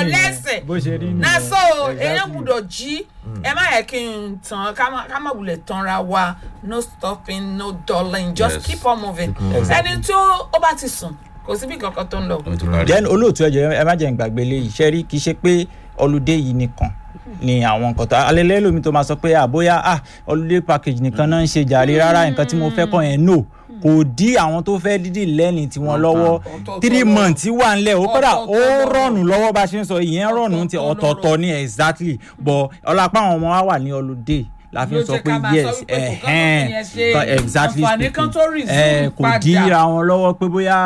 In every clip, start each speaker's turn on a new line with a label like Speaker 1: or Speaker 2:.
Speaker 1: nìyẹn.
Speaker 2: lẹ́sẹ̀
Speaker 1: bó ṣe rí nìyẹn.
Speaker 2: na so
Speaker 1: Exactly.
Speaker 2: èèyàn gbúdọ̀ jí ẹ má yẹ kí n tàn ká má- ká má wulẹ̀ tanra wa no stopping no dulling just
Speaker 3: Yes.
Speaker 2: keep on moving
Speaker 1: Exactly.
Speaker 2: ẹni tó ó bá ti sùn kò síbi kankan tó ń lọ.
Speaker 3: Ó ti parí.
Speaker 1: then olóòtú ẹjọ ẹ má jẹ́ n gbàgbé lé iṣẹ́ rí kì í ṣe pé ọlùdé yìí nìkan ni àwọn nǹkan tó alẹ́lẹ́ lómi tó máa sọ pé àbóyá ah ọlùdé package nìkan náà ń ṣe jàre rárá nǹkan tí mo fẹ́ kọ́ yẹn no kò dí àwọn tó fẹ́ dídì lẹ́ni tiwọn lọ́wọ́
Speaker 2: Ọ̀tọ̀ọ̀tọ̀
Speaker 1: three
Speaker 2: lọ́rọ̀.
Speaker 1: months wà ńlẹ̀ ó kọ́dà ó
Speaker 2: Ọ̀tọ̀ọ̀tọ̀ lọ́rọ̀.
Speaker 1: rọ̀nù lọ́wọ́ bá a ṣe ń sọ ìyẹn rọ̀nù ti
Speaker 2: Ọ̀tọ̀ọ̀tọ̀
Speaker 1: ọ̀tọ̀ọ̀tọ̀ ni exactly but ọlọ́pàá àwọn ọmọ wa wà ní ọlùdé la fi
Speaker 2: Ló
Speaker 1: ń sọ
Speaker 2: jẹ́
Speaker 1: pé
Speaker 2: ká máa sọ
Speaker 1: yes
Speaker 2: wípé kò kán
Speaker 1: ẹ̀hẹ́n
Speaker 2: lófin yẹn ṣe
Speaker 1: kan- exactly
Speaker 2: àǹfààní kan tó
Speaker 1: speaking.
Speaker 2: resume
Speaker 1: Eh, kò
Speaker 2: padà.
Speaker 1: dí àwọn lọ́wọ́ pé bóyá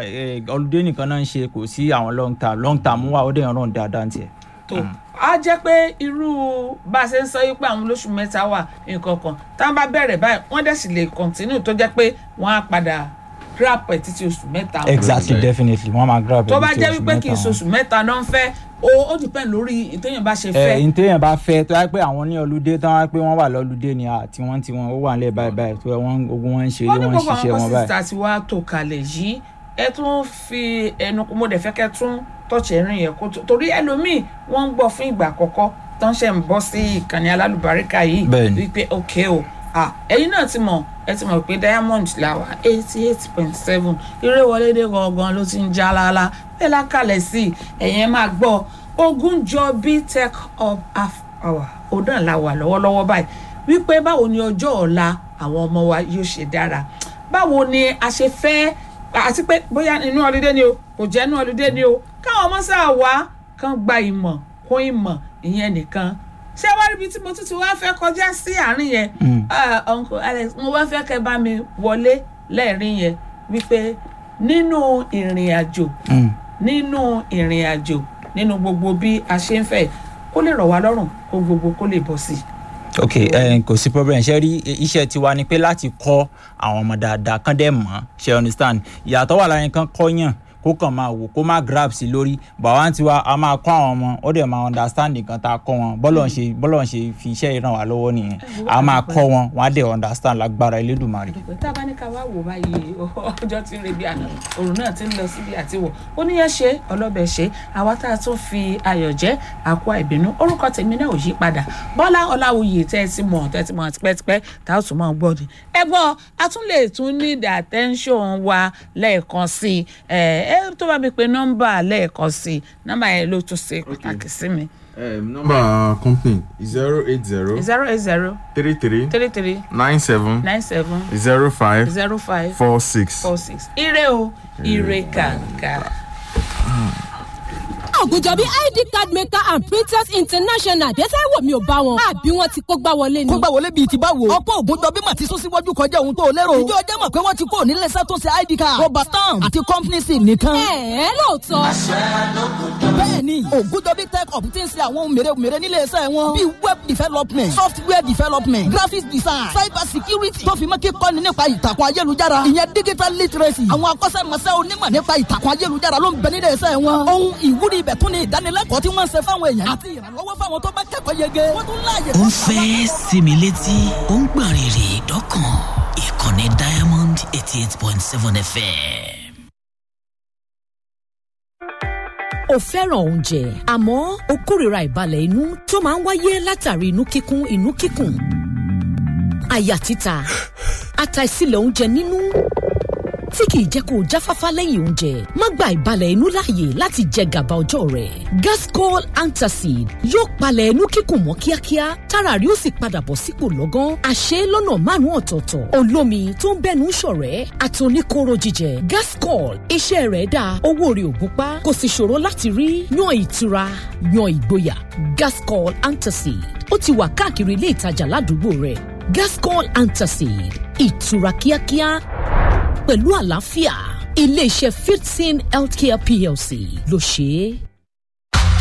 Speaker 1: ọlùdé nìkan náà ń ṣe kò sí àwọn long term long term wà ó dẹ̀ ń ràn dáadáa tiẹ̀.
Speaker 2: tó a jẹ́ pé irú bá a ṣe ń sọ yìí pé àwọn olóṣù mẹ́ta wà nǹkan kan tá a bá bẹ̀rẹ̀ báyìí wọ́n dẹ̀ sì lè continue tó jẹ́ pé wọ́n á padà grab ẹ̀ títí oṣù mẹ́ta wọn.
Speaker 1: exactly
Speaker 3: Right.
Speaker 1: definitely wọ́n máa grab
Speaker 2: tó
Speaker 1: ẹni
Speaker 2: bá
Speaker 1: tí
Speaker 2: jẹ́
Speaker 1: oṣù
Speaker 2: wípé kì í
Speaker 1: mẹ́ta wọn.
Speaker 2: ṣoṣù mẹ́ta náà ń fẹ́ ó ó depend lórí ìtẹ́yìn bá ṣe
Speaker 1: ẹ
Speaker 2: fẹ́.
Speaker 1: ntẹ́yìn bá fẹ́ tó yẹ pé àwọn ní ọlùdé tó wá pé wọ́n wà lọ́lùdé ni àti wọ́n ti wọn ó wà nílẹ̀ báyìí báyìí tó yẹ wọ́n ogun wọn ń ṣe
Speaker 2: wọ́n
Speaker 1: ilé
Speaker 2: ní
Speaker 1: wọn ń
Speaker 2: gbogbo
Speaker 1: ṣiṣẹ́
Speaker 2: àwọn
Speaker 1: wọn báyìí.
Speaker 2: kọ́sìtà tí wàá tó kalẹ̀ yìí ẹ tún fi ẹnu mo dẹ̀ fẹ́ kẹ́ tún tọ́ọ̀ṣẹ̀ rìn yẹn kó tó torí ẹlòmíì wọ́n ń gbọ́ fún ìgbà àkọ́kọ́ tó ń ṣe ń bọ́ sí ìkànnì alálùbáríkà yìí
Speaker 1: Bẹ́ẹ̀ni.
Speaker 2: wípé ok o ah ẹ̀yin náà ti mọ̀ ẹ ti mọ̀ pé diamond la wà eighty eight point seven ìrẹ́wọlédè gangan ló ti ń já lálá bẹ́ẹ̀ lákàlẹ̀ sí i ẹ̀yin ẹ máa gbọ́ Ogunjobi tech up half hour òun náà la wà lọ́wọ́lọ́wọ́ báyìí wípé báwo ni ọjọ́ ọ̀la àwọn ọmọ wa yóò ṣe dára báwo ni a ṣe fẹ́ àti pé bóyá inú ọlídé ni o kò jẹ́ inú ọlídé ni o káwọn ọmọ sáà wá kán gba ìmọ̀ kún ìmọ̀ ìyẹn nìkan ṣé wá ríbi tí mo tún ti wá fẹ́ kọjá sí àárín yẹn Ah, uncle alex mo wá fẹ́ kẹ́ bá mi wọlé lẹ́ẹ̀rín yẹn wípé nínú ìrìn àjò
Speaker 1: Mm.
Speaker 2: nínú ìrìn àjò nínú gbogbo bí a ṣe ń fẹ́ kó lè rọ̀ wá lọ́rùn kó gbogbo kó lè bọ̀ sí i.
Speaker 1: ok ẹ kò sí problem ṣe rí iṣẹ́ tiwa ni pé láti kọ́ àwọn ọmọ dáadáa kán dẹ̀ mọ̀ ṣe understand ìyàtọ̀ wà láyé kán kọ́yàn kó kàn máa wò kó má grab sí lórí bàbá tiwa a máa kọ́ àwọn ọmọ ó dẹ̀ máa understand nǹkan tá a kọ́ wọn bọ́lọ̀ ń ṣe bọ́lọ̀ ń ṣe fi iṣẹ́ yìí ràn wá lọ́wọ́ nìyẹn a máa kọ́ wọn wọn á dẹ̀ understand lágbára elédùnmarè.
Speaker 2: dùpẹ́ tá a bá ní ká wá wò báyìí ọjọ́ tí ń rebi àná òrùn náà ti ń lọ síbi àtiwọ̀ ó níyẹn ṣe ọlọ́bẹ̀ ṣe àwa tá a tún fi ayọ̀ jẹ́ àkó àìbínú orúkọ tèmi náà ò yí padà bọ́lá ọláwuyè tẹ́ ẹ ti mọ̀ tẹ́ ẹ ti mọ̀ tipẹ́tipẹ́ tá a tún mọ̀ gbọ́ ni ẹ gbọ́ a tún lè tún need attention wa lẹ́ẹ̀kan sí i ẹ ẹ tó bá mi pe nọ́mbà lẹ́ẹ̀kan sí i nọ́mbà yẹn ló tún ṣe pàtàkì sí mi
Speaker 4: Um, number company zero eight zero
Speaker 2: zero eight zero
Speaker 4: three three
Speaker 2: three three
Speaker 4: nine seven
Speaker 2: nine seven
Speaker 4: zero five
Speaker 2: zero five
Speaker 4: four six.
Speaker 2: four six ire o ire kàǹkà.
Speaker 5: Ògùnjọ́bí ID card maker and printers international dẹ́sẹ̀ wò mí ò bá wọn. àbí wọn ti kó gbá wọlé ni.
Speaker 6: kó gbà wọlé bíi ti báwo. ọ̀pọ̀ Ògúnjọbí mà ti sún síwájú kọjá ohun tó lérò. ìjọ ọjọ́ mọ̀ pé wọ́n ti kó nílé iṣẹ́ tó ṣe id card. rọba stamp àti company sim nìkan.
Speaker 5: ẹ ẹ lóòótọ́.
Speaker 6: bẹ́ẹ̀ni Ògúnjọbí tech up ti ń ṣe àwọn ohun mèremère nílé iṣẹ́ wọn. bíi web development software development graphics design cyber security tó fi mọ́ kíkọ́ni nípa ìtàkùn ayélujára. ìyẹn digital literacy. àwọn akọ́ṣẹ́mọṣẹ́ onímọ̀ nípa ìtàkùn ayélujára ló ń bẹ nílé iṣẹ́ wọn. ohun ìwúrí ibẹ̀ tún ni ìdánilẹ́kọ̀ọ́ tí wọ́n ń ṣe fáwọn èèyàn. àti ìrànlọ́wọ́ fáwọn tó bá kẹ́kọ̀ọ́ yege. wọ́n tún láàyè
Speaker 7: ó ń fẹ́ sinmi létí ó ń gbọ̀n rìrì dọ́kàn ìkànnì diamond eighty eight point seven fm.
Speaker 8: o fẹ́ràn oúnjẹ àmọ́ o kórìíra ìbalẹ̀ inú tó máa ń wáyé látàrí inú kíkún inú kíkùn àyà títa àtàìsílẹ̀ oúnjẹ nínú tí kìí jẹ́ kó o jáfáfá lẹ́yìn oúnjẹ má gba ìbalẹ̀ inú láàyè láti jẹ gàba ọjọ́ rẹ̀ gascol antacid yóò palẹ̀ inú kíkùn mọ́ kíákíá tára rí ó sì padà bọ̀ sípò lọ́gán àṣẹ lọ́nà márùn-ún ọ̀tọ̀ọ̀tọ̀ olómi tó ń bẹ́nu ṣọ̀rẹ́ àtòníkóró jíjẹ gascol iṣẹ́ rẹ̀ dáa owó rẹ̀ ò gúnpá kò sì ṣòro láti rí yan ìtura yan ìgboyà gascol antacid ó ti wà káàkiri ilé ìtajà ládùúgbò rẹ̀ gascol antacid ìtura kíákíá pẹ̀lú àlàáfíà iléeṣẹ́ fifteen healthcare plc ló ṣe é.